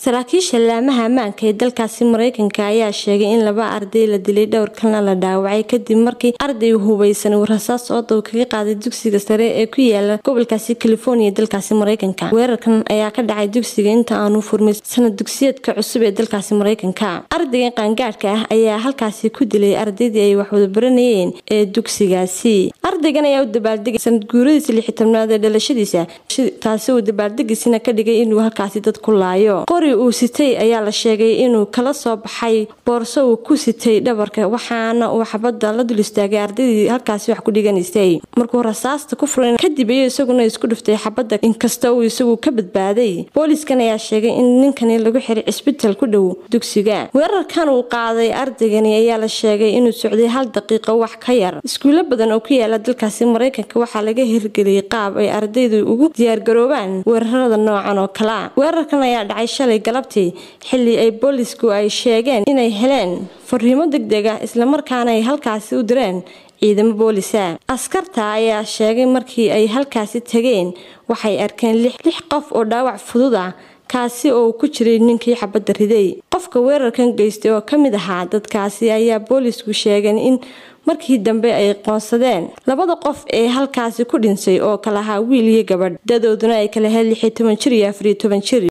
saraakiisha laamaha ammaanka ee dalkaasi mareykanka ayaa sheegay in laba arday la dilay dhowr kalna la dhaawacay kadib markii arday hubeysan uu rasaas oodow kaga qaaday dugsiga sare ee ku yaala gobolkaasi california dalkaasi mareykanka weerarkan ayaa ka dhacay dugsiga inta aanu furmay sanad dugsiyeedka cusub ee dalkaasi mareykanka ardaygan qaangaadhka ah ayaa halkaasi ku dilay ardaydii ay waxwada baranayeen ee dugsigaasi ardaygan ayaa u dabaaldegay sanad guuradiisa lixitobnaad ee dhalashadiisa taasi uu dabaaldegiisina ka dhigay inuu halkaasi dad ku laayo qori uu sitay ayaa la sheegay inuu kala soo baxay boorso uu ku sitay dhabarka waxaana uu xabadda la dul istaagay ardaydii halkaasi wax ku dhiganaysay markuu rasaasta ku furan kadib ayuu isaguna isku dhuftay xabadda inkasta uu isagu ka badbaaday booliskan ayaa sheegay in ninkani lagu xiray cisbital ku dhow dugsiga weerarkan uu qaaday ardaygani ayaa la sheegay inuu socday hal daqiiqo wax ka yar iskuulo badan oo ku yaala dalkaasi mareykanka waxaa laga hirgeliyay qaab ay ardaydu ugu diyaargaroobaan weerarada noocan oo kalea weerarkan ayaa dhacay shalay galabtii xilli ay boolisku ay sheegeen inay heleen fariimo deg deg ah islamarkaana ay halkaasi u direen ciidamo boolisa askarta ayaa sheegay markii ay halkaasi tageen waxay arkeen lix qof oo dhaawac fudud ah kaasi oo ku jiray ninkii xabadda riday qofka weerarkan geystay oo ka mid ahaa dadkaasi ayaa boolisku sheegeen in markii dambe ay qoonsadeen labada qof ee halkaasi ku dhinsay oo kala ahaa wiil iyo gabadh dadooduna ay kala heen lix iyo toban jir iyo afariyo toban jir